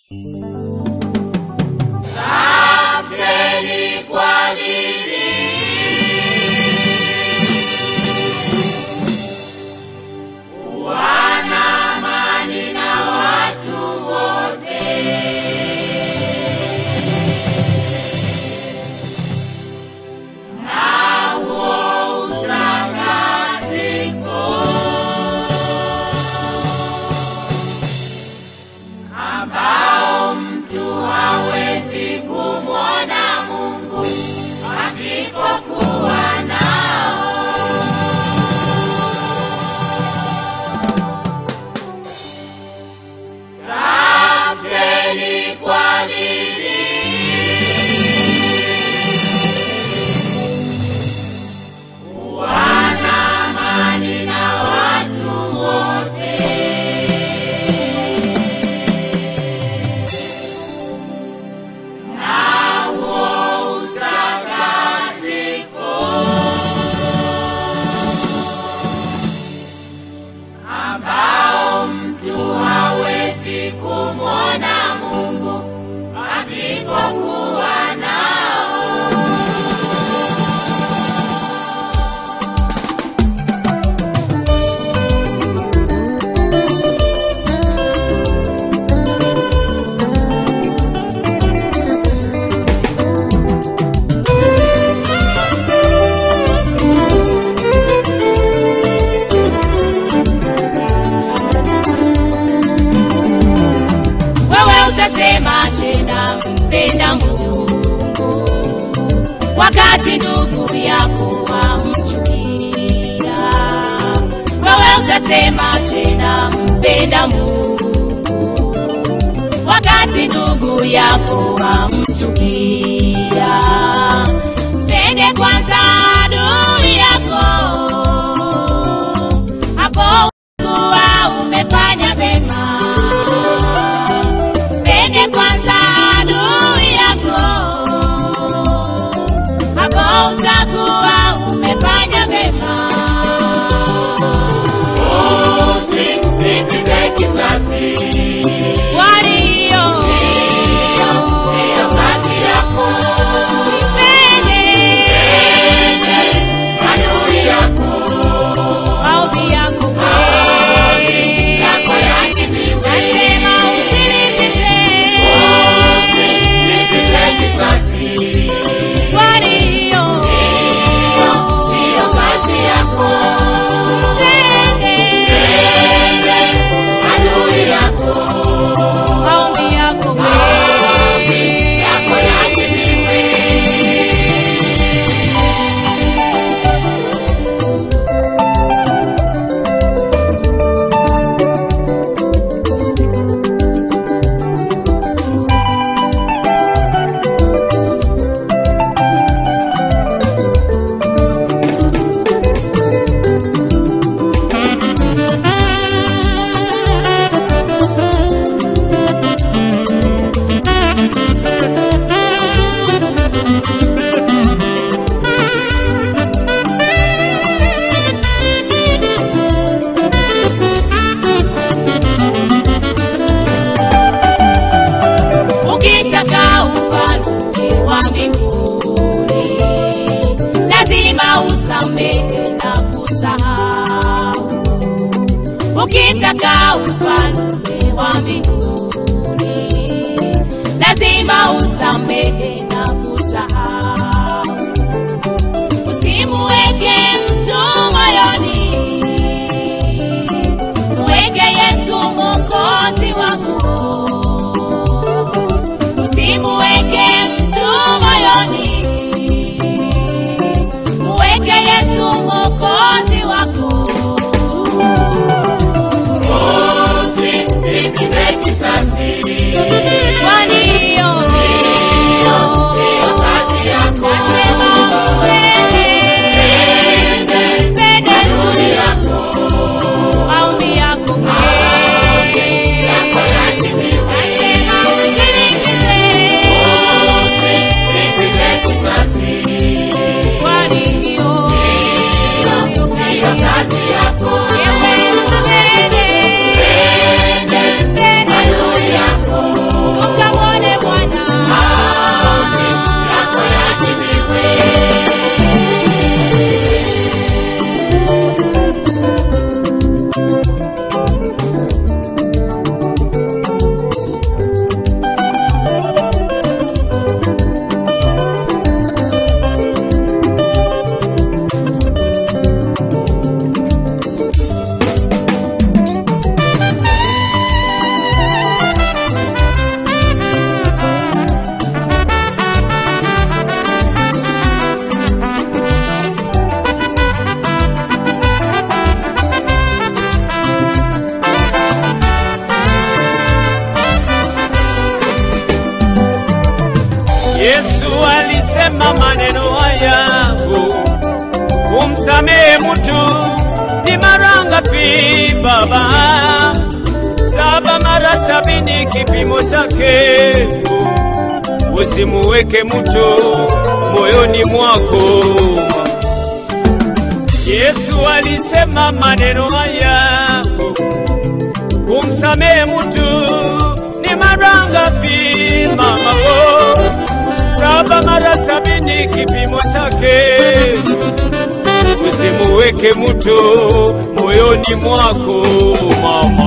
Tafuteni kwa bidii wana amani na watu wote. Na huo utakatifu ambao mtu hawezi kumwona Mungu asipokuwa nao. Tafuteni kwa bidii wana amani na watu wote. Na huo utakatifu ambao mtu hawezi kumwona Mungu asipokuwa nao. wewe utasema tena mpenda Mungu wakati ndugu yako wamchukia. Wewe utasema tena mpenda Mungu wakati ndugu yako wamchukia. Mpende kwanza adui yako, hapo utakuwa umefanya mema. Mpende kwanza adui yako, hapo utakuwa umefanya mema. Usilipize kisasi. Walio Ndiyo kazi yako. mpende Adui yako. maombi yako Maombi yako yajibiwe. nasema usilipize Usilipize kisasi. walio Ndiyo kazi yako. mpende Adui yako. maombi yako Maombi yako yajibiwe. Ukitaka ufalme wa mbinguni lazima usamehe na kusahau. Ukitaka ufalme wa mbinguni lazima usamehe na kusahau. Usimuweke mtu moyoni, mweke Yesu mwokozi wako. Usimuweke mtu moyoni, muweke Yesu mwokozi wako. Usi alisema maneno haya kumsamehe mtu ni mara ngapi baba saba mara sabini kipimo chake usimuweke mtu moyoni mwako yesu alisema maneno haya kumsamehe mtu ni mara ngapi mamako saba mara sabini kipimo chake usimuweke mtu moyoni mwako mama